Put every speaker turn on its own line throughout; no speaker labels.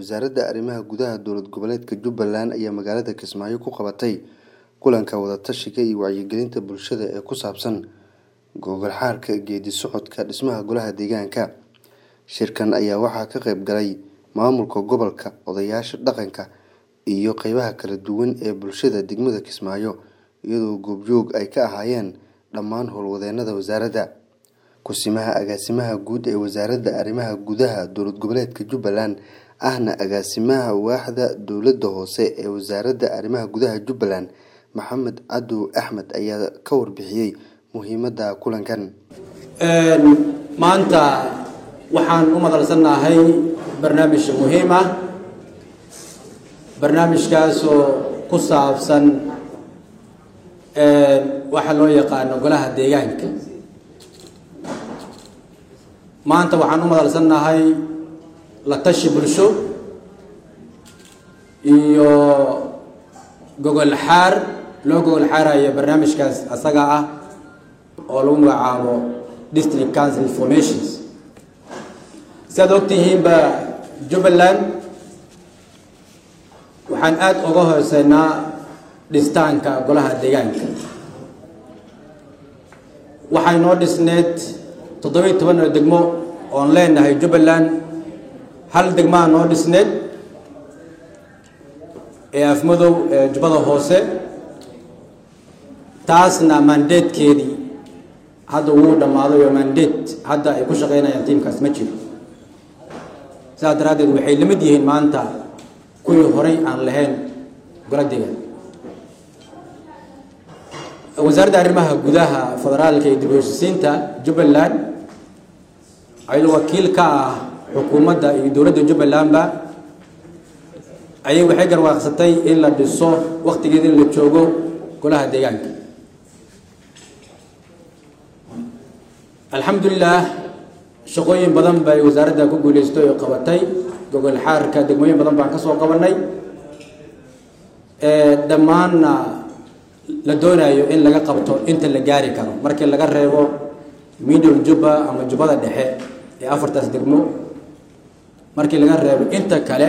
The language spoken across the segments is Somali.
wasaaradda arrimaha gudaha dowlad goboleedka jubbaland ayaa magaalada kismaayo ku qabatay kulanka wadatashiga iyo wacyigelinta bulshada ee ku saabsan gogol xaarka geedi socodka dhismaha golaha deegaanka shirkan ayaa waxaa ka qayb galay maamulka gobolka odayaasha dhaqanka iyo qeybaha kala duwan ee bulshada degmada kismaayo iyadoo goobjoog ay ka ahaayeen dhammaan howlwadeenada wasaaradda kusimaha agaasimaha guud ee wasaaradda arrimaha gudaha dowlad goboleedka jubbaland ahna agaasimaha waaxda dowladda hoose ee wasaaradda arrimaha gudaha jubbaland maxamed cadow axmed ayaa ka warbixiyey muhiimadda kulankan
maanta waxaan u madalsannahay barnaamij muhiim ah barnaamijkaasoo ku saabsan waxa loo yaqaano golaha deegaanka maanta waxaan u madalsannahay la tashi bulsho iyo gogol xaar loo gogol xaarayo barnaamijkaas asaga ah oo lagu magacaabo district council formations si aad ogtihiinba jubbaland waxaan aada uga hooseynaa dhistaanka golaha deegaanka waxay noo dhisneed toddobiiy toban oo degmo oon leenahay jubbaland hal degmaa noo dhisneed ee afmadow ee jubbada hoose taasna mandatekeedii hadda wuu dhammaaday oo mandate hadda ay ku shaqeynayaan tiimkaas ma jiro sidaas daraaddeed waxay la mid yihiin maanta kuwii horay aan lahayn gola deegaan wasaaradda arrimaha gudaha federaalka iyo dib u heshisiinta jubbaland ayadoo wakiil ka ah xukuumadda iyo dowladda jubbalandba ayay waxay garwaaqsatay in la dhiso waktigeeda in la joogo golaha deegaanka alxamdulilah shaqooyin badan bay wasaaradda ku guuleystay oo qabatay gogol xaarka degmooyin badan baan ka soo qabanay dhammaanna la doonayo in laga qabto inta la gaari karo markii laga reebo middle jubba ama jubbada dhexe ee afartaas degmo markii laga reebo inta kale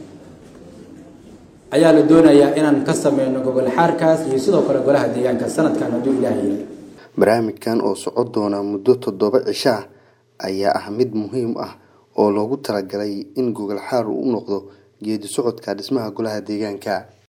ayaa la doonayaa inaan ka sameyno gogol xaarkaas iyo sidoo kale golaha deegaanka sanadkan hadduu ilaah yiri
barnaamijkan oo socon doona muddo toddoba cisho ah ayaa ah mid muhiim ah oo loogu talagalay in gogol xaar uu u noqdo geedi socodka dhismaha golaha deegaanka